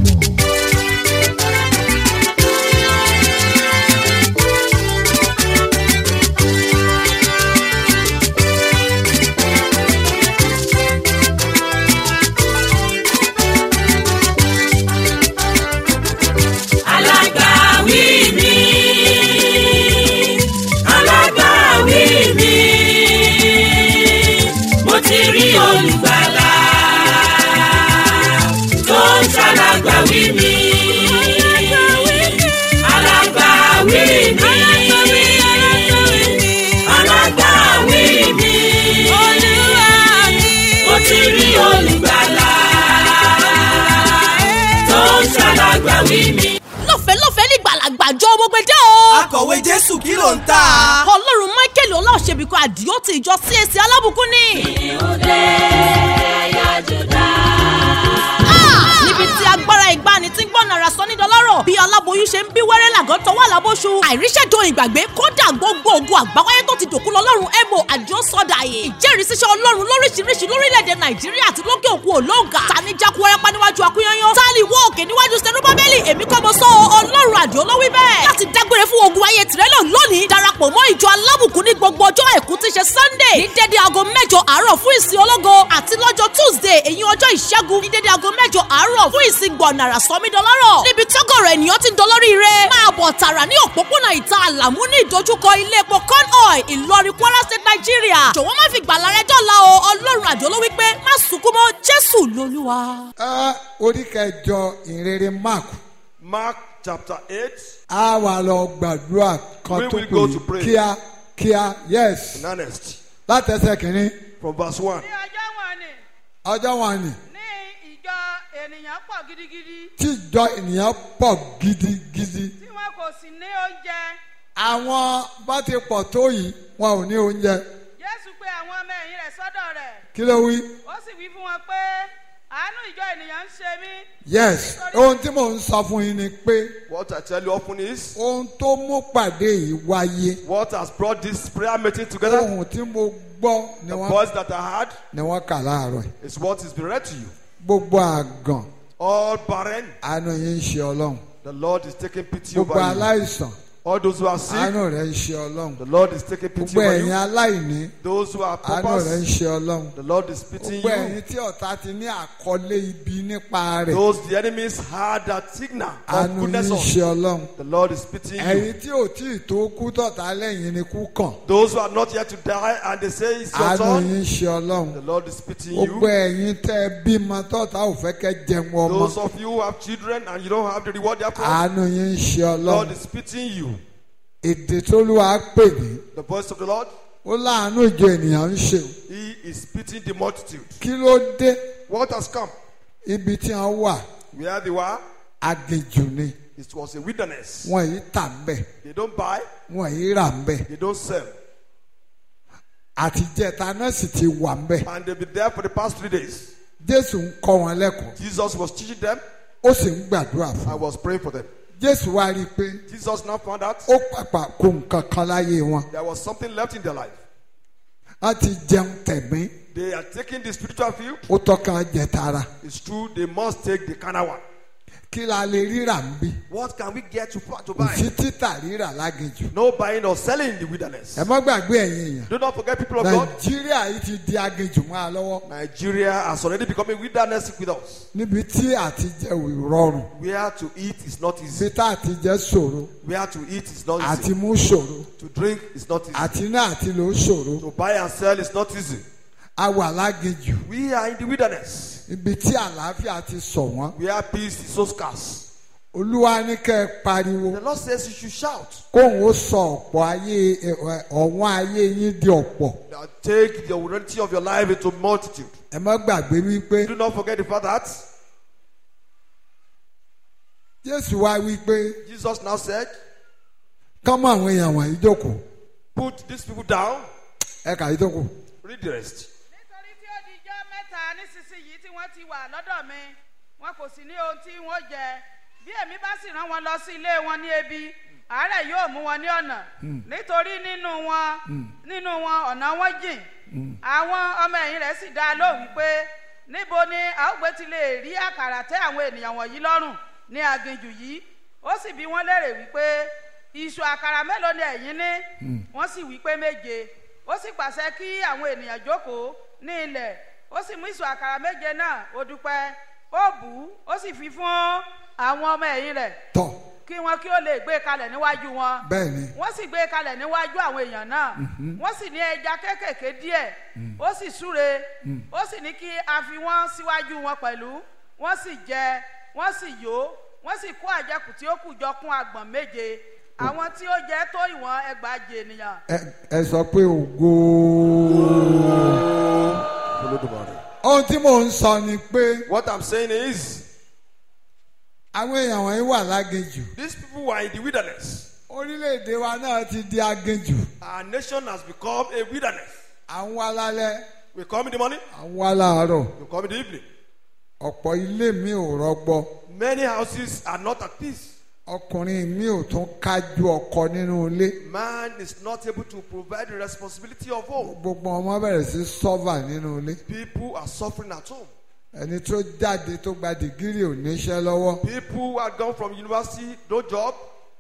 alágbàwí mi alágbàwí mi mo ti rí olùgbàlà tó ń ṣàlágbàwí mi alágbàwí mi alágbàwí mi mo ti rí olùgbàlà tó ń ṣàlágbàwí mi. lọ́fẹ̀ẹ́ lọ́fẹ̀ẹ́ ní gbàlagbàjọ gbogbo o. akọ̀wé jésù kí ló ń tà. ọlọ́run michael ọláòṣèbíkọ àdìó ti ìjọ csc alábùkún ni. Ah! níbi tí agbára ìgbani tí ń gbọ́n nara sọ nídọ̀lọ́rọ̀ bí aláboyún ṣe ń bí wẹ́rẹ́ làgọ́ tọwọ́ àlábóṣu àìríṣẹ́jọ ìgbàgbé kódà gbogbo ogun àgbáwáyé tó ti dòkú lọ́lọ́run ebo àdìó sọ́dà yìí ìjẹ́rìísíṣẹ́ ọlọ́run lóríṣiríṣi lórílẹ̀‐èdè nàìjíríà àti lókè òkun olóńgà tani jákú wẹ́rẹ́pá níwájú akúnyányán tálí wọ́ òkè níwájú sẹ́nubábẹ́lì èmi kọ́ mo sọ ọlọ́run àdìó ló wí bẹ́ẹ̀ láti dágbére fún ogun ayé tìrẹ́lọ̀ lónìí darapọ̀ mọ́ ìjọ alábùkún ní gbogbo ọjọ́ àìkú tí ṣe sunday ní dédé aago mẹ́jọ àárọ̀ fún ìsìn ológo àti lọ́jọ́ tuesday èyí ọjọ́ ìṣẹ́gun ní dédé aago mẹ́jọ àárọ̀ fún ìsìn gbọ̀nàrà sọmídọ́lọ́rọ̀ níbi tọ́gọ̀rọ̀ ènìyàn ti ń dolórí rẹ̀ máa bọ̀ tààrà ní òpópónà ìta àlàmú ní ìdojúkọ ilé epo con oil ìlọrin kwara state nigeria jọ̀wọ́ má fi gbàlà rẹ dọ́là o ọlọ́run àjọ ló wí pé má sunkún mọ́ jésù lolúwa. ẹ orí kẹjọ ìrere mark Mark chapter 8, a wà lọ gbàdúrà kan We tó will go to pè pray. kíá kíá yes in earnest, látẹsẹ̀ kìíní from verse 1. ní ọjọ́ wọn ni ọjọ́ wọn ni ní ìjọ ènìyàn pọ̀ gidigidi tí ìjọ ènìyàn pọ̀ gidigidi tí wọn kò sì ní oúnjẹ àwọn bá ti pọ̀ tó yìí wọn ò ní oúnjẹ jésù pé àwọn ọmọ ẹ̀yìn rẹ̀ sọ́dọ̀ rẹ̀ kí ló wí ó sì wí fún wọn pé àánú ìjọ ènìyàn ń ṣe mí yes ohun tí mò ń sọ fún yín ni pé What I tell you often is, ohun tó mú pàdé yìí wáyé what has brought this prayer meeting together, ohun tí mo gbọ́ ni the wọ́n voice that I heard, ni wọ́n kà láàárọ̀ yìí is what is being read to you. gbogbo àgàn All barren, àánú yín ń ṣe ọlọ́run the Lord is taking pity gbogbo over you. aláìsàn All those who are sick, àánú rẹ̀ ń ṣe ọlọ́run the Lord is taking pity gbogbo over ẹ̀yin you. aláìní Those who are àánú rẹ̀ ń paupers, ṣe ọlọ́run the Lord is pitying gbogbo ẹ̀yin you. tí ọ̀tá ti ní àkọlé ibi nípa rẹ̀ Those the enemies had that signal of àánú yín goodness ń on. ṣe ọlọ́run The Lord is pitying you. ẹ̀yin tí ò tí ì tó kú tọ̀tá lẹ́yìn ni kú kàn Those who are not yet to die and they say it's your àánú turn, yín ń ṣe ọlọ́run the Lord is pitying gbogbo you. ẹ̀yin tẹ́ ẹ bímọ tọ̀tá ò fẹ́ kẹ́ jẹun ọmọ Those of you who have children and you don't have the reward therefore, àánú yín ń ṣe Lord ọlọ́run is pitying you. èdè tó lù wá pè ní The voice of the Lord, ó láàánú ìjọ ènìyàn ń ṣe He is pitying the multitude. kí ló dé What has come? ibi tí wọ́n wà Where they were, aginjù ni it was a wilderness. wọn yìí tà ń bẹ̀ They don't buy, wọn yìí rà ń bẹ̀ they don't sell. àtijẹ́ta náà sì ti wà ń bẹ̀ And they've been there for the past three days. jésù ń kọ́ wọn lẹ́kọ̀ọ́ Jesus was teaching them, ó sì ń gbàdúrà fún I wọn was praying for them. jésù wá rí i pé Jesus now found out ó pàpà kó nǹkan kan láyé wọn there was something left in their life. wọ́n ti jẹun tẹ̀mí They are taking the spiritual field. ó tọ́ka jẹ tara It's true, they must take the carnal one. kí la lè ríra ń bí What can we get to, to kò buy? sí títà ríra láginjù No buying or selling in the wilderness. ẹ má gbàgbé ẹ̀yin èèyàn Do not forget, people of God, nàìjíríà yìí ti di aginjù mọ́ a lọ́wọ́ Nigeria has already become a wilderness with us. níbi tí àtijẹ́ ò rọrùn Where to eat is not ibi easy. tá àtijẹ́ ṣòro Where to eat is not àti easy. mú ṣòro To drink is not easy. àti náà àti lò ó ṣòro To buy and sell is not easy. a wà láginjù We are in the wilderness. ibi tí àlàáfíà ti sọ wọ́n Where peace is so scarce. olúwa ní kẹ́ ẹ pariwo The Lord says you should shout. kóun ó sọ ọ̀pọ̀ ayé ẹ, ẹ, ọ̀wọ́n ayé yín di ọ̀pọ̀ Now take the reality of your life into multitude. ẹ má gbàgbé wípé Do not forget the fact that jésù wá wípé Jesus now said, kọ́mọ àwọn èèyàn wọ̀nyí jókòó Put these people down. ẹ kà yí jókòó Read the rest. nítorí tí ó di ijọ́ mẹ́ta nísinsìnyí tí wọ́n ti wà lọ́dọ̀ mi wọn kò sì ní ohun tí wọ́n jẹ bí èmi bá sì rán wọn lọ sí ilé wọn ní ebi àárẹ̀ yóò mú wọn ní ọ̀nà nítorí nínú wọn nínú wọn ọ̀nà wọn jìn àwọn ọmọ ẹ̀yìn rẹ̀ sì dá a lóhùn wípé níbo ni a ó gbé ti lè rí àkàrà tẹ́ àwọn ènìyàn wọ̀nyí lọ́rùn ní aginjù yìí ó sì bi wọ́n léèrè wípé ìṣù àkàrà mélòó ni ẹ̀yin ní wọ́n sì wí pé méje ó sì pàṣẹ kí àwọn ènìyàn jókòó ní ilẹ̀ ó sì mú ìṣù àkàrà méje náà ó dúpẹ́ ó bù ú ó sì fi fún àwọn ọmọ ẹ̀yìn rẹ̀ tọ̀ kí wọn kí ó lè gbé e kalẹ̀ níwájú wọn bẹ́ẹ̀ ni wọ́n sì gbé e kalẹ̀ níwájú àwọn èèyàn náà wọ́n sì ní ẹja kéékèèké díẹ̀ ó sì súre ó sì ní kí a fi wọ́n síwájú wọn pẹ̀lú wọ́n sì jẹ wọ́n sì yó wọ́n sì kó àjẹkù tí ó kù jọ kún agbọ̀n méje àwọn tí ó jẹ tó ìwọ̀n ẹgbàajì ènìyàn ẹ ẹ sọ pé ògo. Olódùmarè. ohun tí mò ń sọ ni pé What I'm saying is, àwọn èèyàn wọ̀nyí wà láginjù these people were in the wilderness. orílẹ̀-èdè wa náà ti di aginjù Our nation has become a wilderness. à ń wá lálẹ́ We come in the morning, à ń wá láàárọ̀ we come in the evening. ọ̀pọ̀ ilé mi ò rọgbọ Many houses are not at peace. ọkùnrin mi ò tún kájú ọkọ nínú ilé Man is not able to provide the responsibility of home. gbogbo ọmọ bẹ̀rẹ̀ sí sọ́fà nínú ilé People are suffering at home. ẹni tó jáde tó gba dìgírì ò níṣẹ́ lọ́wọ́ People who had gone from university, no job.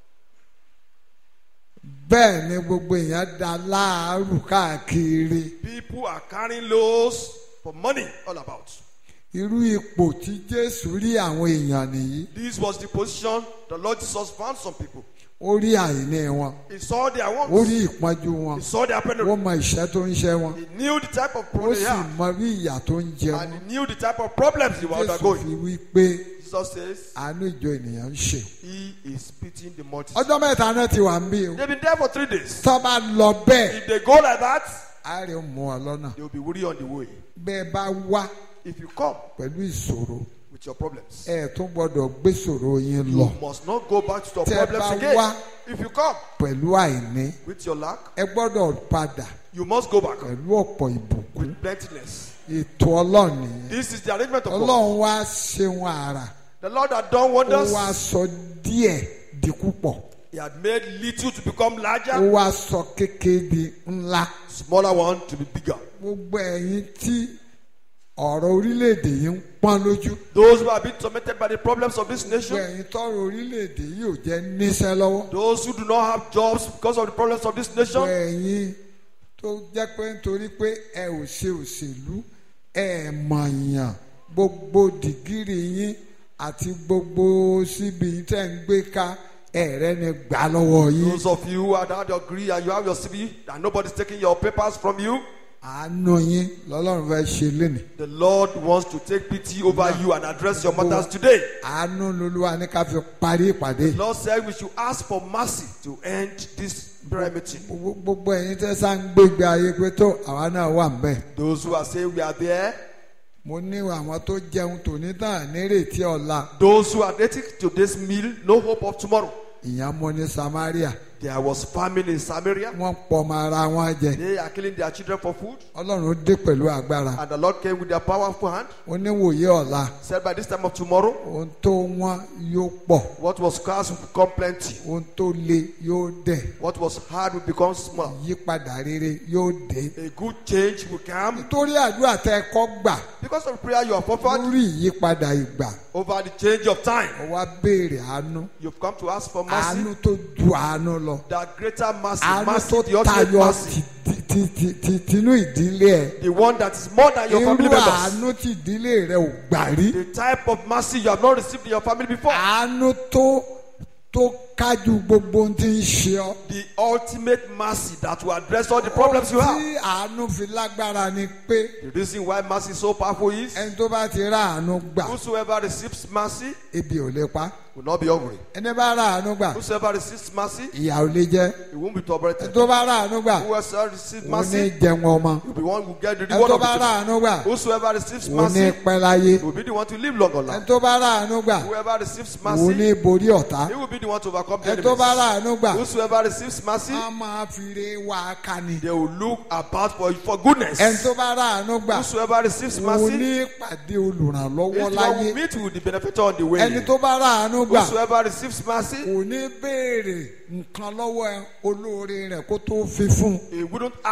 bẹ́ẹ̀ ni gbogbo èèyàn da láàárù káàkiri People are carrying loads for money all about. irú ipò tí Jésù rí àwọn èèyàn nìyí This was the position the Lord Jesus found some people. ó rí àìní wọn He saw their ó wants. rí ìpọ́njú wọn He saw their ó penury. mọ ìṣẹ́ tó ń ṣẹ́ wọn He knew the type of ó problem sì they had. mọ bí ìyà tó ń jẹ And wọn he knew the type of problems they were Jésù undergoing. fi wí pé Jesus says, àánú ìjọ ènìyàn ń ṣe He is pitying the multitude. ọjọ́ mẹ́ta náà ti wà ń bí o They've been there for three days. tó bá lọ bẹ́ẹ̀ If they go like that, á rí mú ọ lọ́nà they will be weary on the way. bẹ́ẹ̀ bá wá If you come pẹ̀lú ìṣòro with your problems, ẹ tún gbọ́dọ̀ gbé ìṣòro yín you lọ must not go back to your Tẹ́ ẹ problems bá again. wá- If you come pẹ̀lú àìní with your lack, ẹ gbọ́dọ̀ padà you must go back pẹ̀lú ọ̀pọ̀ ìbùkún with plentiness. ètò ọlọ́run nìyẹn This is the arrangement of God. ọlọ́run wá ṣeun àrà The Lord had done ó wonders. wá sọ díẹ̀ di púpọ̀ He had made little to become ó larger, wá sọ kékeré di ńlá smaller one to be bigger. gbogbo ẹ̀yin tí ọ̀rọ̀ orílẹ̀-èdè yìí ń pọ́n lójú Those who have been tormented by the problems of this gbogbo nation, ẹ̀yin tọ́rọ̀ orílẹ̀-èdè yìí ò jẹ́ níṣẹ́ lọ́wọ́ those who do not have jobs because of the problems of this gbogbo nation, ẹ̀yin tó jẹ́ pé nítorí pé ẹ ò ṣe òṣèlú ẹ mọ̀yàn gbogbo dìgírì yín àti gbogbo síbi tẹ́ ń gbé ká ẹ̀rẹ́ ni gbà lọ́wọ́ yín those of you who had had your degree and you have your CV and nobody's taking your papers from you, àánú yín lọ́lọ́run fẹ́ ṣe lénìí the Lord wants to take pity over you and address your matters today. àánú lolúwa ní ká fi parí ìpàdé The Lord said we should ask for mercy to end this prayer meeting. gbogbo gbogbo ẹ̀yin tẹ́ sá ń gbégbé ayé pé tó àwa náà wà ń bẹ̀ Those who are saying we are there, mo ní àwọn tó jẹun tòní tán nírètí ọ̀la those who are dating to this meal, no hope of tomorrow. ìyẹn mo ní Samaria There was famine in Samaria. wọ́n pọmọ ara wọn jẹ They are killing their children for food. ọlọ́run dé pẹ̀lú agbára And the Lord came with their powerful hand. oníwòye ọ̀la Said by this time of tomorrow, ohun tó wọ́n yóò pọ̀ what was scarce will become plenty. ohun tó le yóò dẹ̀ What was hard will become small. yípadà rere yóò dé. A good change will come. nítorí àdúrà tẹ ẹ kọ́ gbà Because of the prayer you have offered lórí ìyípadà ìgbà over the change of time, ó wá béèrè àánú you've come to ask for àánú mercy. tó ju àánú lọ The greater mercy, àánú mercy, tó the ultimate tayọ mercy, ti- ti- ti- ti- tinú ìdílé ẹ the one that is more than your irú family members. àánú tí ìdílé rẹ ò gbà rí The type of mercy you have not received in your family before. àánú tó tó kájú gbogbo ohun tí ń ṣe ọ. The ultimate mercy that will address all the problems you have. tí àánú fi lágbára ni pé The reason why mercy is so powerful is ẹni tó bá ti rà àánú gbà whosoever receives mercy ebi ò lè pa will not be hungry. ẹni bá rà àánú gbà Whosoever receives mercy, ìyà ò lè jẹ he won't be ẹni tormented. tó bá rà àánú gbà Whoever receives òun ní mercy, jẹun ọmọ will be one who get the ẹni reward tó of bá it. rà àánú gbà Whosoever receives òun ní mercy, pẹ́ láyé will be the one to live long on ẹni life. tó bá rà àánú gbà Whoever receives òun mercy, ní borí ọ̀tá he will be the one to overcome the ẹni tó bá enemies. rà àánú gbà Whosoever receives mercy, á máa fi re wá ká ni they will look about for, for goodness. ẹni tó bá rà àánú gbà Whosoever receives òun mercy, ní pàdé olùrànlọ́wọ́ is the one láyé who meet with the benefactor on the way. ẹni tó bá rà àánú gbà Whosoever receives mercy, kò ní béèrè nǹkan lọ́wọ́ ẹ olóore rẹ̀ kó tó fi fún un. he wouldn't ask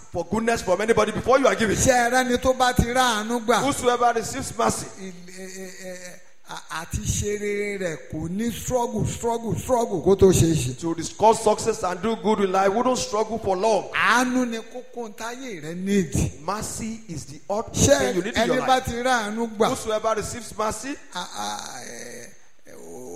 for goodness from anybody before you are giving. ṣé ẹ rẹ́ni tó bá ti ráàánú gbà Whosoever receives mercy, ì- ẹ- ẹ- ẹ- à- àti ṣe rere rẹ̀ kò ní struggle struggle struggle kó tó ṣe é ṣe. to discuss success and do good in life, wouldn't struggle for long. àánú ni kókó táyé rẹ nídìí. Mercy is the utmost ṣé thing you need in ẹni your bá life. ti ráàánú gbà Whosoever receives mercy à- à- ẹ- ẹ-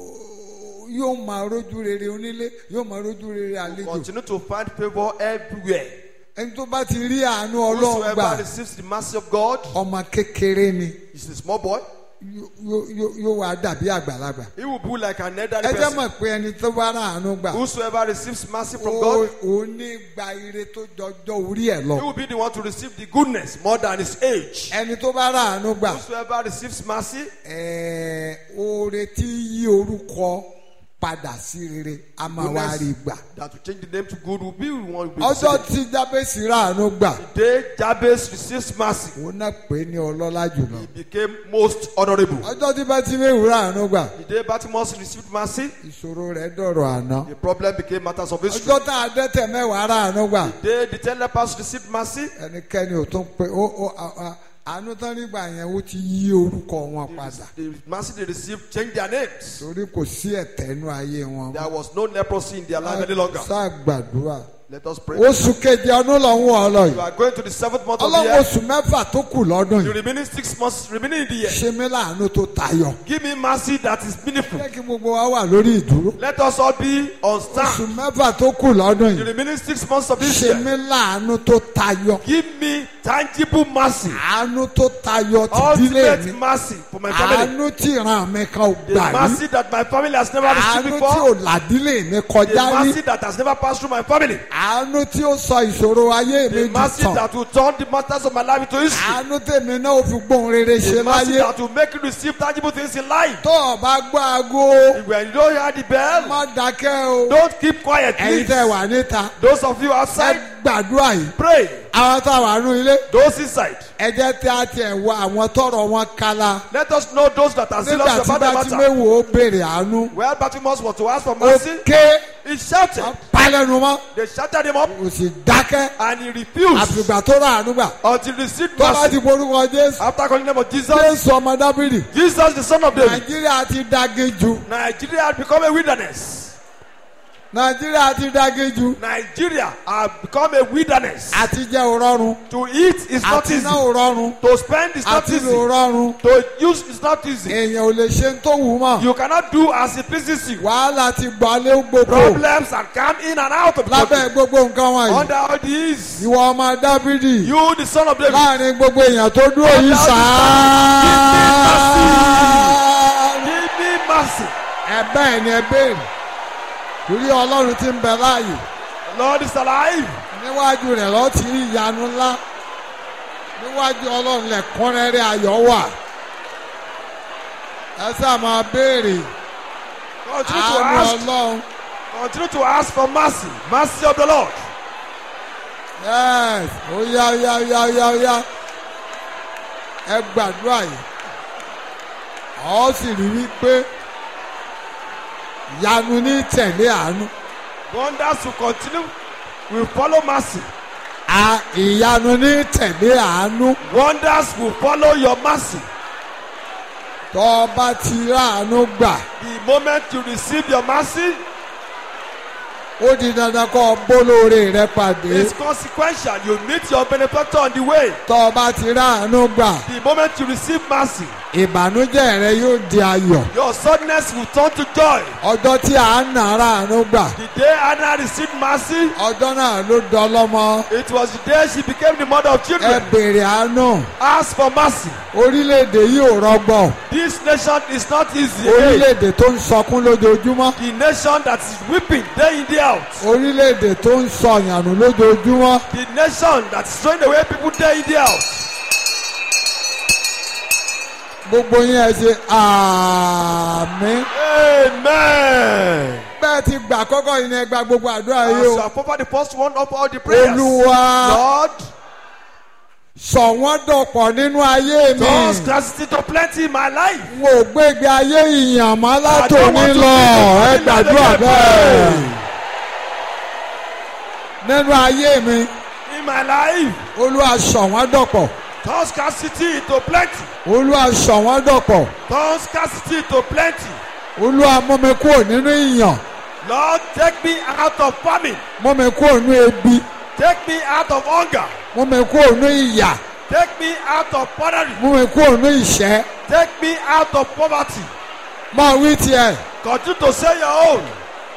ó- yóò máa rójú rere onílé yóò máa rójú rere àlejò. continue to find favor everywhere. ẹni tó bá ti rí àánú ọlọ́run Whosoever gbà receives the mercy of God ọmọ kékeré ni is a small boy. yó- yó- yó- yóò wá dàbí àgbàlagbà. He will be like an elderly ẹ jẹ́ person. mọ̀ pé ẹni tó bá ráàánú gbà Whosoever receives mercy from ó God, ó ní gba ire tó jọjọ orí ẹ̀ he lọ. will be the one to receive the goodness more than his age. ẹni tó bá ráàánú gbà Whosoever receives mercy, ẹ̀ẹ́, oore tí yí orúkọ padà sí rere a máa wá rí gbà. that will change the name to good will be the one who will be ọjọ́ receiving. tí jábèsì ráàánú gbà The day Jabez receives mercy, òun náà pè é ní ọlọ́lá jùlọ. he became most honorable. ọjọ́ tí bátíméwù ráàánú gbà The day Bartimaeus received mercy, ìṣòro rẹ̀ dọ̀rọ̀ àná. the problem became matters of history. ọjọ́ tá a dẹ́tẹ̀ mẹ́wàá ráàánú gbà The day the ten lepers received mercy, ẹnikẹ́ni ò tún pé ó ó à- à- àánú tán nígbà yẹn ó ti yí orúkọ wọn padà the mercy they received changed their names. torí kò sí ẹ̀tẹ́ inú ayé wọn. There was no leprosy in their life any longer. sáà gbàdúrà. Let us pray. oṣù keje ọdún lọ́hún ọlọ́ You yìí are going to the seventh month of the ọlọ́run year. oṣù mẹ́fà tó kù lọ́dún The yìí remaining six months remaining in the year. ṣe mí láàánú tó tayọ. Give me mercy that is meaningful. jẹ́ kí gbogbo wa wà lórí ìdúró. Let us all be on oṣù stand. mẹ́fà tó kù lọ́dún The yìí remaining six months of this ṣe year. mí láàánú tó tayọ. Give me tangible mercy. àánú tó tayọ tìdílé Ultimate mi. mercy for my family. àánú tí ìran mi kan ò The gbà rí. mercy that my family has never received àánú tí before. ò làdílé mi The kọjá rí. mercy that has never passed through my family. àánú tí ó sọ ìṣòro ayé mi The di mercy tàn. that will turn the matters of my life into history. àánú tèmi náà ó fi gbóhùn rere ṣe The mercy láyé. that will make you receive tangible things in life. tó o bá gbọ́ aago When you don't hear the bell, má dákẹ́ o. don't keep quiet, ẹ̀yin please. tẹ́ wà níta Those of you ẹ outside, gbàdúrà yìí. pray. àwọn tá a wà nù ilé Those inside, ẹ jẹ́ tí a tiẹ̀ wọ àwọn tọrọ wọn kala. let us know those that are nígbà serious tí about the bá ti matter. méwò ó béèrè àánú. Well, Bartimaeus was to ask for ó mercy. ké He shouted. palẹ̀nu mọ́ They shouted him up kò sì dákẹ́ and he refused àfìgbà tó rà àánú gbà. until he received tó bá ti mercy. borúkọ jésù After calling the name of Jesus, jésù ọmọ dábìrì Jesus, the son of David, nàìjíríà ti dágéjù Nigeria had become a wilderness. nàìjíríà ti dágéjù Nigeria had become a wilderness. àti jẹ́ òrọ́run To eat is not àti easy. ná òrọ́run To spend is not àti easy. lò òrọ́run To use is not easy. èèyàn ò lè ṣe ń tó wù ú mọ́ You cannot do as it pleases you. wàhálà ti gbalẹ̀ gbogbo Problems have come in and out of the lábẹ́ country. gbogbo nǹkan wọ̀nyí Under all these, ìwọ ọmọ dábìrì you, the son of David, láàrin gbogbo èèyàn tó dúró yìí sáá give me mercy. ẹ̀bẹ̀ ẹ̀ ni ẹ béèrè torí ọlọ́run ti ń bẹ láàyè The Lord is alive. níwájú rẹ̀ lọ́ọ́ ti rí ìyanu ńlá níwájú ọlọ́run lẹ̀kúnrẹ́rẹ́ ayọ̀ wà ẹ sáà máa béèrè Continue to àánú ask. ọlọ́run Continue to ask for mercy. Mercy of the Lord. yes ó yá ó yá ó yá ó yá ó yá ẹ gbàdúrà yìí ọ sì rí wípé ìyanu ní tẹ̀lé àánú Wonders will continue. Will follow mercy. à ìyanu ní tẹ̀lé àánú Wonders will follow your mercy. tó o bá ti ráàánú gbà The moment you receive your mercy, ó di dandan kó o bólóore rẹ pàdé it's consequential. You meet your benefactor on the way. tó o bá ti ráàánú gbà The moment you receive mercy, ìbànújẹ́ rẹ yóò di ayọ̀ your sadness will turn to joy. ọjọ́ tí à ń nà ráàánú gbà The day Anna received mercy, ọjọ́ náà ló dọlọ́mọ it was the day she became the mother of ẹ children. béèrè àánú Ask for mercy. orílẹ̀-èdè yìí ò rọgbọ This nation is not easy. again. orílẹ̀-èdè tó ń sọkún lójoojúmọ́ The nation that is weeping day in day out. orílẹ̀-èdè tó ń sọyànù lójoojúmọ́ The nation that is throwing away people day in day out. gbogbo yín ẹ ṣe àmín Amen. bẹ́ẹ̀ ti gbà kọ́kọ́ yìí ni ẹ gba gbogbo àdúrà As yìí you o have offered the first one of all the prayers. olúwa Lord, sọ wọ́n dọ̀pọ̀ nínú ayé mi cause scarcity to plenty in my life. n ò gbégbé ayé ìyànmọ́ I don't látòní want to lọ live ẹ in gbàdúrà my bẹ́ẹ̀ life. nínú ayé mi In in my life. olúwa sọ̀ wọ́n dọ̀pọ̀ Turn scarcity into plenty. olúwa sọ̀ wọ́n dọ̀pọ̀ Turn scarcity into plenty. olúwa mú mi kúrò nínú ìyàn Lord, take me out of famine. mú mi kúrò nínú ebi Take me out of hunger. mú mi kúrò nínú ìyà Take me out of poverty. mú mi kúrò nínú ìṣẹ́ Take me out of poverty. máa wí tiẹ̀ Continue to say your own.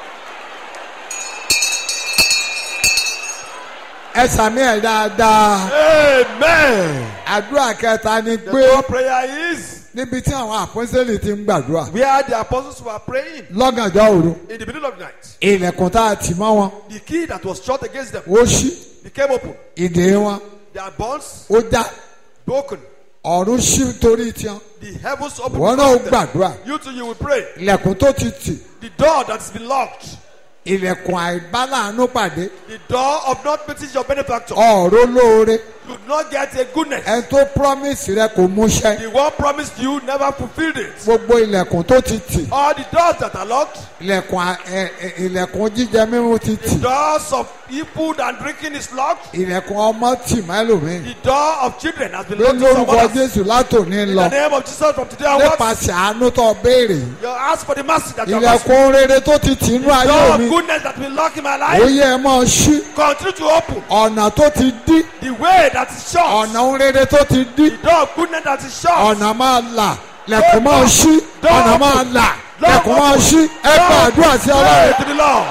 ẹ sàmì ẹ̀ dáadáa Amen. àdúrà kẹta ni The pé third prayer is níbi tí àwọn àpọ́nsẹ́lì ti ń gbàdúrà where the apostles were praying lọ́gànjọ́ òru in the middle of the night. ilẹ̀kùn tá a tì mọ́ wọn The key that was shut against them ó ṣí became open. ìdè wọn Their bonds ó já broken. ọ̀run ṣí torí tiwọn The heavens opened. wọn náà ó because of them. gbàdúrà You too, you will pray. ilẹ̀kùn tó ti tì The door that has been locked. ilẹ̀kùn àìbáláàánú pàdé The door of not meeting your benefactor. ọ̀rọ̀ lóore You do not get a goodness. ẹni tó promise rẹ kò múṣẹ The one promised you never fulfilled it. gbogbo ilẹ̀kùn tó ti tì All the doors that are locked, ilẹ̀kùn à- ẹ- ẹ- ilẹ̀kùn jíjẹ mímu ti tì doors of food and drinking is locked. ilẹ̀kùn ọmọ tì mẹ́lòmíì The door of children has been pé locked. to some lórúkọ others. jésù látòní In lọ the name of Jesus from today onwards, nípasẹ̀ àánú tó béèrè yìí you ask for the mercy that you have asked. ilẹ̀kùn rere tó ti tì inú ayé Door mi of goodness that will lock in my ó life. yẹ ẹ máa ṣí Continue to open. ọ̀nà tó ti dí The way that is shut. ọ̀nà rere tó ti dí The door of goodness that is shut. ọ̀nà máa là lẹ̀kùn máa ṣí ọ̀nà máa là lẹ̀kùn máa ṣí ẹ gba àdúrà sí Pray ọlọ́run. to the Lord.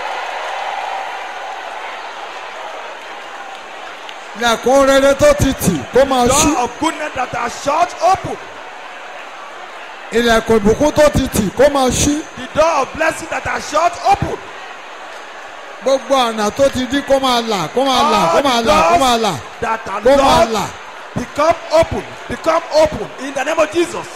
lẹ̀kùn rere tó ti tì kó máa ṣí Door of goodness that are shut open. ilẹ̀kùn ìbùkún tó ti tì kó máa ṣí The door of blessing that are shut open. gbogbo ọ̀nà tó ti dí kó máa là kó máa là kó All máa the là kó máa là doors that are kó máa locked là become open. Become open in the name of Jesus.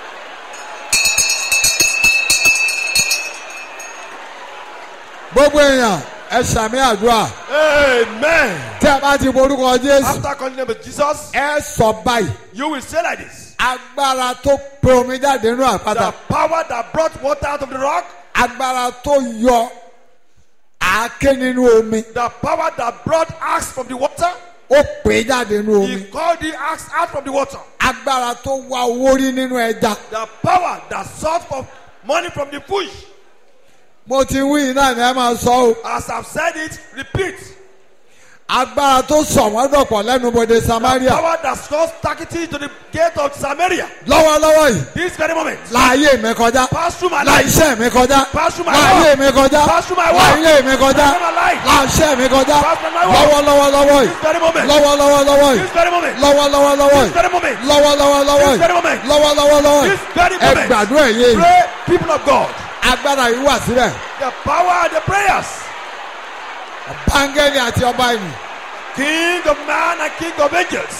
gbogbo èèyàn ẹ sàmì àdúrà Amen. tí a bá ti borúkọ jésù After calling the name of Jesus, ẹ sọ báyìí you will say like this. agbára tó pe omi jáde nínú àpáta The power that brought water out of the rock, agbára tó yọ àáké nínú omi the power that brought axe from the water, ó pè é jáde nínú omi he called the axe out from the water. agbára tó wá owó rí nínú ẹja The power that sought for money from the fish. mo ti wí iná ni ẹ máa sọ o As I've said it, repeat. agbára tó sọ wọ́n dọ̀pọ̀ lẹ́nu bodè The samaria power that caused Takiti to the gate of Samaria. lọ́wọ́lọ́wọ́ yìí This very moment. láàyè mi kọjá Pass through my la life. iṣẹ́ mi kọjá Pass through my láàyè work. mi kọjá Pass through my work. láàyè mi kọjá Pass through my life. láàṣẹ mi kọjá Pass through my work. lọ́wọ́lọ́wọ́ This very moment. lọ́wọ́ yìí This very moment. lọ́wọ́lọ́wọ́ This very moment. yìí lọ́wọ́lọ́wọ́ This yìí very moment. lọ́wọ́lọ́wọ́ This yìí very ẹ moment. gbàdúrà yìí Pray, people of God. agbára yìí wà síbẹ̀ The power, the prayers. báńgẹ́lì àti ọba ìlú King of man and king of angels.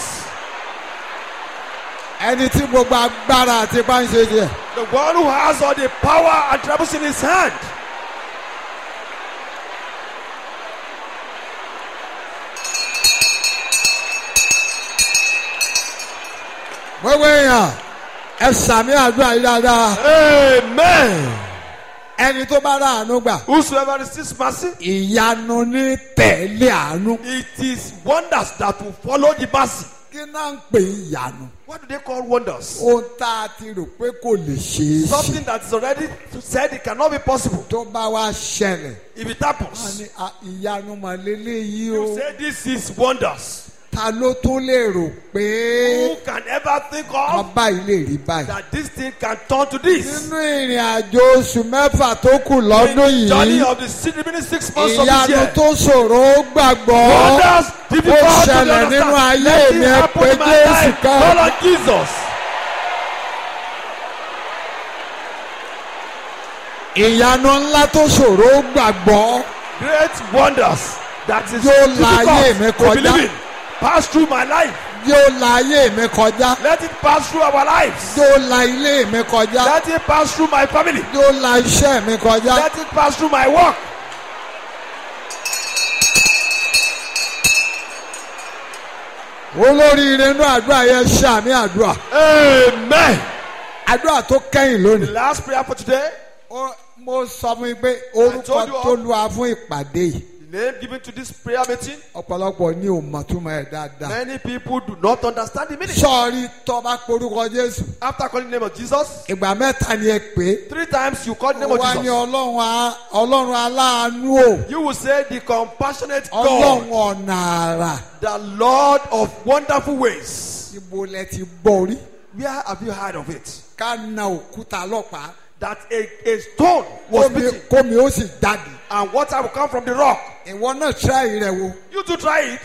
ẹni tí gbogbo agbára àti ipá ń ṣe tiẹ̀ The one who has all the power and troubles in his hand. gbogbo èèyàn ẹ sàmì àdúrà yìí dáadáa Amen. ẹni tó bá ráàánú gbà Whosoever receives mercy, ìyanu ní tẹ̀lé àánú it is wonders that will follow the mercy. kí náà ń pè é ìyanu What do they call wonders? ohun tá a ti rò pé kò lè ṣeé ṣe Something that is already said it cannot be possible. tó bá wá ṣẹlẹ̀ If it wọ́n happens, ní "Ah, ìyanu màlélẹ́ yìí you o say this is wonders. ta ló tún lè rò pé Who can ever think of ọba yìí lè rí báyìí. that this thing can turn to this? nínú ìrìn àjò oṣù mẹ́fà tó kù lọ́dún In the journey yìí of the six, remaining six months of this ìyanu year. tó ṣòro ó gbàgbọ́ Wonders difficult ó to ṣẹlẹ̀ nínú understand. ayé Let it mi ẹ happen pé in my Jésù life. ká Call on Jesus. ìyanu ńlá tó ṣòro ó gbàgbọ́ Great wonders that is Yóò la ayé mi difficult to kọjá. believe in. Pass through my life. yóò la ayé mi kọjá Let it pass through our lives. yóò la ilé mi kọjá Let it pass through my family. yóò la iṣẹ́ mi kọjá Let it pass through my work. olóríire inú àdúrà yẹn ṣàmì àdúrà Amen. àdúrà tó kẹ́yìn The lónìí. last prayer for today. Ó- mo sọ fún yín pé orúkọ told you all. tó lu wa fún ìpàdé yìí The name given to this prayer meeting, ọ̀pọ̀lọpọ̀ ní ò mọ̀ túmọ̀ ẹ̀ dáadáa. many people do not understand the meaning. sọ́ọ̀rí tọ́ba porúkọ jésù After calling the name of Jesus, ìgbà mẹ́ta ni ẹ pè é. three times you call the name of wá ní Jesus. ọlọ́run a- ọlọ́run aláàánú o You will say the compassionate ọlọ́run God, ọ̀nà àrà the Lord of wonderful ways. ibo lẹ ti gbọ́ rí Where have you heard of it? ká na òkúta lọ́pàá That a, a stone was kómi beaten kómi ó sì jáde and water will come from the rock. ìwọ náà tíráì rẹ wo You to try it.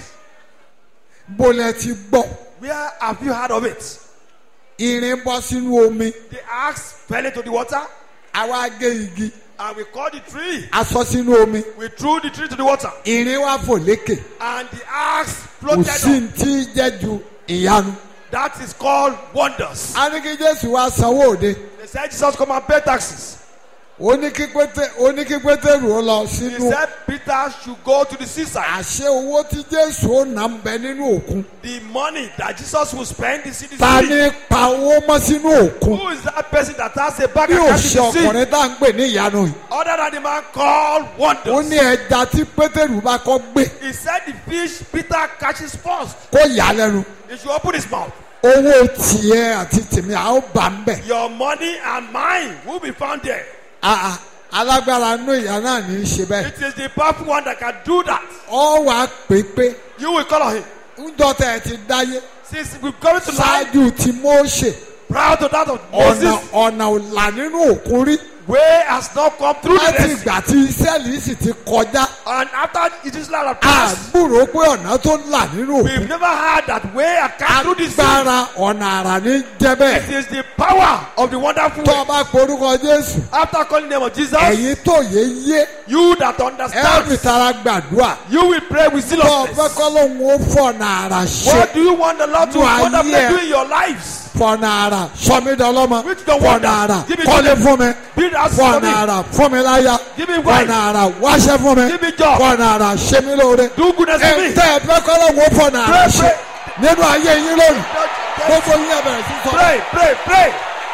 bó lẹ ti gbọ́ Where have you heard of it? irin bọ́ sínú omi The axe fell into the water àwa gé igi and we caught the tree. aṣọ sínú omi We threw the tree to the water irin wá fò lékè and the axe kò floated sí up. ti jẹ́ ju ìyanu. That is called wonders. a ní kí jésù wá sanwó òde They said Jesus come and pay taxes. ó ní kí pété ó ní kí pétérù ó lọ He sínú said Peter should go to the seaside. àṣẹ owó tí jésù ó nà ń bẹ nínú òkun The money that Jesus will spend is in the ta sea. ní pa owó mọ́ sínú òkun Who is that person that has a bag bí ò account ṣe in the sea? ọkùnrin tá à ń pè ní ìyanu yìí Other than the man called ó wonders. ní ẹja tí pétérù bá kọ́ gbé He said the fish Peter catches first. kó yà á lẹ́nu He should open his mouth. owó tiẹ̀ àti tèmi à ó bà ń bẹ̀ Your money and mine will be found there. Ah, ah, alágbára nú ìyá náà ní í ṣe bẹ́ẹ̀ It is the powerful one that can do that. ọ wàá pè pé You will call on him. ńjọ́ tẹ̀ ẹ ti dáyé Since we've come to life, ṣáájú tí Mósè proud to that of ọ̀nà Moses, ọ̀nà ọ̀là nínú òkun rí way has not come through the láti Red Sea. ìgbà tí Ísírẹ́lì sì ti kọjá And after it is like a past, àgbúrò pé ọ̀nà tó là nínú we've òkun never heard that way has come through the sea. agbára ọ̀nà àrà ní jẹ́ It bẹ́ẹ̀ is the power of the wonderful tó way. o bá porúkọ Jésù After calling the name of Jesus, ẹ̀yin tó yé yé you that ẹ ó fi understand, tara gbàdúrà you will pray with tó o fẹ́ zealousness. kọ́ lóun ó fọ̀nà àrà ṣe What do you want the Lord to No, I wonderfully hear. do in your lives? fọ̀nà àrà sọmídọ́lọ́mọ Which the fọ̀nà wonders? àrà Give me kọ́lé joy. fún mi Build houses for fọ̀nà me. àrà fún mi láyà Give me wife. fọ̀nà àrà wáṣẹ́ fún mi Give me job. fọ̀nà àrà ṣe mí lóore Do goodness to me. ẹ̀ńtẹ́ ẹ̀fẹ́ kọ́ lóun ó fọ̀nà àrà Pray, ṣe pray. nínú ayé yín lónìí gbogbo yín ẹ bẹ̀rẹ̀ sí sọ Pray, pray, pray.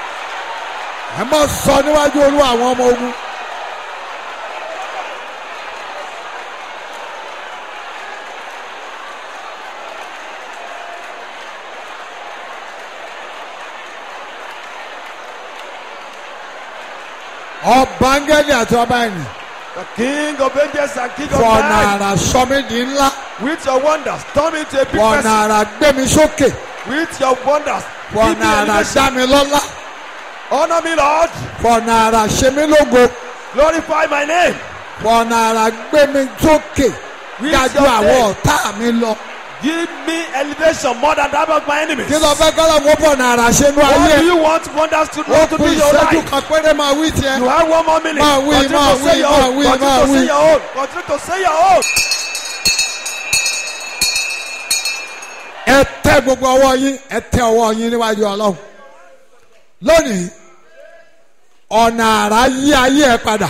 ẹ má sọ níwájú olú àwọn ọmọ ogun. ọba áńgẹ́lì àti ọba ẹ̀yìn The King of angels and King of fọ̀nà men, àrà sọmídìí ńlá with your wonders, turn me into a big fọ̀nà person. àrà gbé mi sókè With your wonders, give me fọ̀nà àrà elevation. dá mi lọ́lá Honor me, Lord. fọ̀nà àrà ṣe mí lógo Glorify my name. fọ̀nà àrà gbé mi sókè With dájú your àwọn name. ọ̀tá mi lọ. Give me elevation more than that of my enemies. kí ló fẹ́ kọ́ lọ́wọ́ fọ̀nà àrà ṣe nú What ayé do you want wonders to do ó to kú do in your ìṣẹ́jú life? kan péré máa wí tiẹ̀. You have one more minute. Máa wí, Continue máa to say wí, your máa own. wí, Continue máa to say wí. your own. Continue to say your own. ẹ tẹ gbogbo ọwọ́ yín ẹ tẹ ọwọ́ yín níwájú ọlọ́run lónìí ọ̀nà àrà yí ayé ẹ padà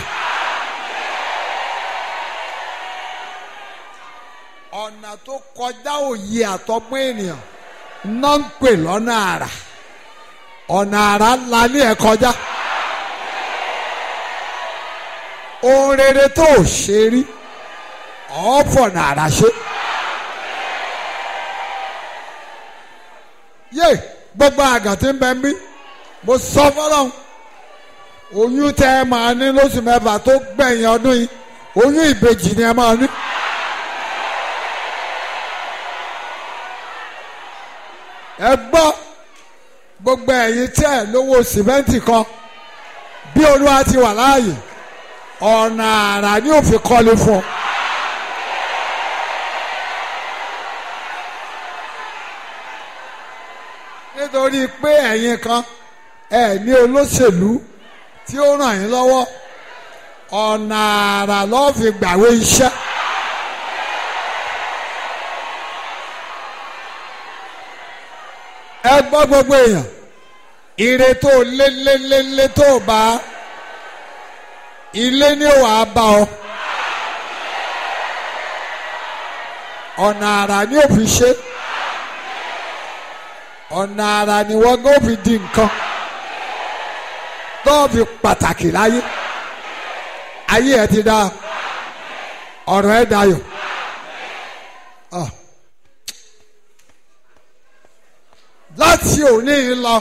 ọ̀nà tó kọjá òye àtọgbọ́n ènìyàn náà ń pè lọ́nà àrà ọ̀nà àrà ńlá ní ẹ kọjá ohun rere tó ò ṣe rí ọ̀ọ́fọ̀nà àrà ṣe. yé gbogbo àgàn tí ń bẹ mí mo sọ fọlọ́hún oyún tẹ ẹ máa ní lóṣù mẹ́fà tó gbẹ̀yìn ọdún yìí oyún ìbejì ni ẹ máa ní. ẹ gbọ́ gbogbo ẹ̀yin tẹ́ ẹ lówó sìmẹ́ǹtì kan bí olúwa ti wà láàyè ọ̀nà àrà ni òfin kọ́lé fún ọ. nítorí pé ẹ̀yin kan ẹ̀ ní olóṣèlú tí ó ràn yín lọ́wọ́ ọ̀nà àrà lọ́ọ́ fi gbàwé iṣẹ́. ẹ gbọ́ gbogbo èèyàn ire tó lé lé lé lé tó bá ilé ní wàá bá ọ ọ̀nà àrà ni ó fi ṣe ọ̀nà àrà ni wọ́n gbọ́ fi di nǹkan tó fi pàtàkì láyé ayé ẹ ti dá ọ̀rọ̀ ẹ̀ dayọ̀. Ah. láti òní yìí lọ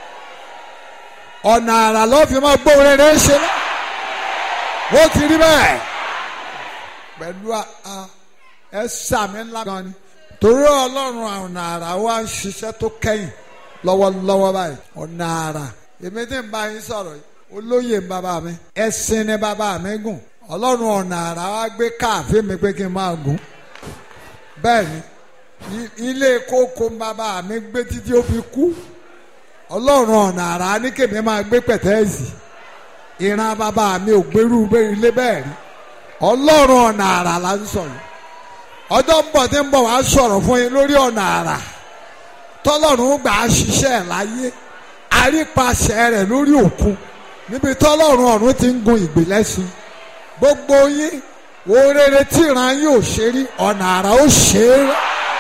ọ̀nà àrà ló fi máa gbó rere ń ṣe lọ ó ti rí bẹ́ẹ̀ pẹ̀lú ẹ sàmì ńlá gan ni torí ọlọ́run ọ̀nà àrà wa ń ṣiṣẹ́ tó kẹ́yìn lọ́wọ́lọ́wọ́ báyìí ọ̀nà àrà èmi tí ń bá yín sọ̀rọ̀ yìí olóyè ń bàbá mi ẹṣin ni bàbá mi gùn ọlọ́run ọ̀nà àrà wa gbé káàfin mi pé kí n máa gùn bẹ́ẹ̀ ni i- ilé kókó ń bàbá mi gbé títí ó fi kú ọlọ́run ọ̀nà àrà ní kèmí máa gbé pẹ̀tẹ́ẹ̀sì ìran bàbá mi ò gbérú ilé bẹ́ẹ̀ rí ọlọ́run ọ̀nà àrà là ń sọ yìí ọjọ́ ń bọ̀ tí ń bọ̀ wá sọ̀rọ̀ fún yín lórí ọ̀nà àrà tọ́lọ́run gbà á ṣiṣẹ́ ẹ̀ láyé àrípasẹ̀ rẹ̀ lórí òkun níbi tọ́lọ́run ọ̀run ti ń gun ìgbìlẹ́sìn gbogbo yín wo rere tí ìran yín ò ṣe rí ọ̀nà àrà ó ṣe é rẹ́.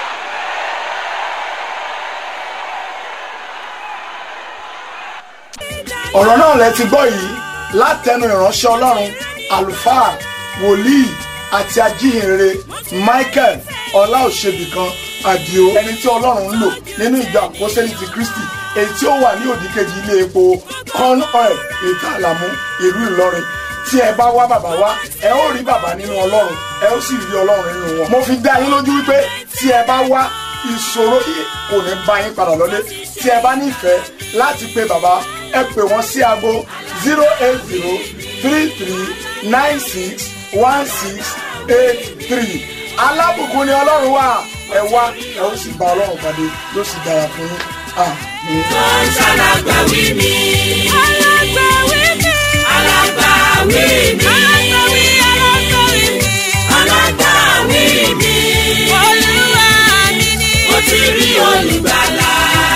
ọ̀rọ̀ náà lẹ ti gbọ́ yìí látẹnu ìránṣẹ́ ọlọ́run àlùfáà wòlíì àti ajíhìnrere michael ọláòṣèbìkan àdìo ẹni tí ọlọ́run ń lò nínú ìjọ àpọ́sẹ́lì ti kristi èyí tí ó wà ní òdìkejì ilé epo corn oil ìta àlàmú ìlú ìlọrin tí ẹ bá wá bàbá wá ẹ ó rí bàbá nínú ọlọ́run ẹ ó sì rí ọlọ́run nínú wọn. mo fi dá yín lójú wípé tí ẹ bá wá ìṣòro yìí kò ní bá yín padà lọlé tí ẹ bá nífẹ̀ẹ́ láti pe bàbá ẹ pè wọ́n sí aago zero eight zero three three nine six one six eight three alábùkún ni ọlọ́run wà ẹ wá ẹ ó sì bá ọlọ́run pàdé yóò sì dára fún yín. Àmín. tó ń ṣàlàgbàwí mi. alágbàwí mi. alágbàwí mi. alágbàwí alágbàwí mi. alágbàwí mi. olúwa mi ni. mo ti rí olùgbàlà.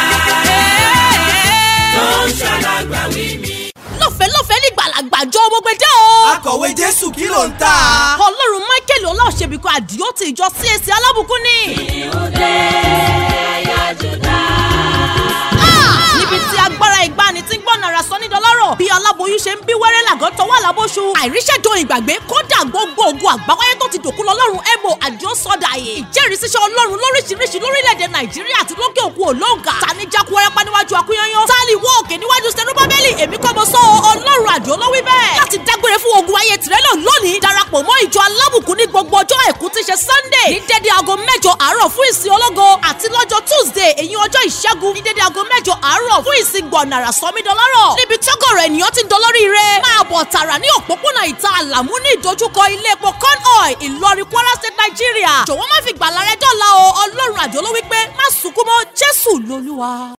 tó ń ṣàlàgbàwí mi. lọ́fẹ̀ẹ́ lọ́fẹ̀ẹ́ ní gbàlagbàjọ gbogbo ẹjẹ́ o. akọ̀wé jésù kí ló ń tà. ọlọ́run michael ọláòṣèbíkọ àdìó ti ìjọ CAC alábùkún ni. Ah! níbi tí agbára ìgbani tí ń gbọ́n nara sọ ní dọ́lọ́rọ̀ bí aláboyún ṣe ń bí wẹ́rẹ́ làgọ́ tọwọ́ àlábóṣu àìríṣẹ́jọ ìgbàgbé kódà gbogbo ògùn àgbáwáyé tó ti dòkú lọ́lọ́run ebo àdìó sọ́dà yìí ìjẹ́rìísíṣẹ́ ọlọ́run lóríṣiríṣi lórílẹ̀‐èdè nàìjíríà àti lókè òkun olóńgà tani jákú wẹ́rẹ́pá níwájú akúnyányán tálí wọ́ òkè níwájú sẹ́rúbábẹ́lì èmi kọ́ mo sọ ọ́, ọlọ́run àdìó ló wí bẹ́ẹ̀ láti dágbére fún ogun ayé tìrẹ́lọ̀ lónìí darapọ̀ mọ́ ìjọ alábùkún ní gbogbo ọjọ́ àìkú tí ṣe sunday ní dédé aago mẹ́jọ àárọ̀ fún ìsìn ológo àti lọ́jọ́ tuesday èyí ọjọ́ ìṣẹ́gun ní dédé aago mẹ́jọ àárọ̀ fún ìsìn gbọ̀nàrà sọmídọ́lọ́rọ̀ níbi tọ́gọ̀rọ̀ ènìyàn ti ń dolórí rẹ̀ máa bọ̀ tààrà ní òpópónà ìta àlàmú ní ìdojúkọ ilé epo corn oil ìlọrin kwara state nigeria jọ̀wọ́ má fi gbàlà rẹ dọ́là o ọlọ́run àjọ ló wí pé má sunkún mọ́ jésù lolúwa.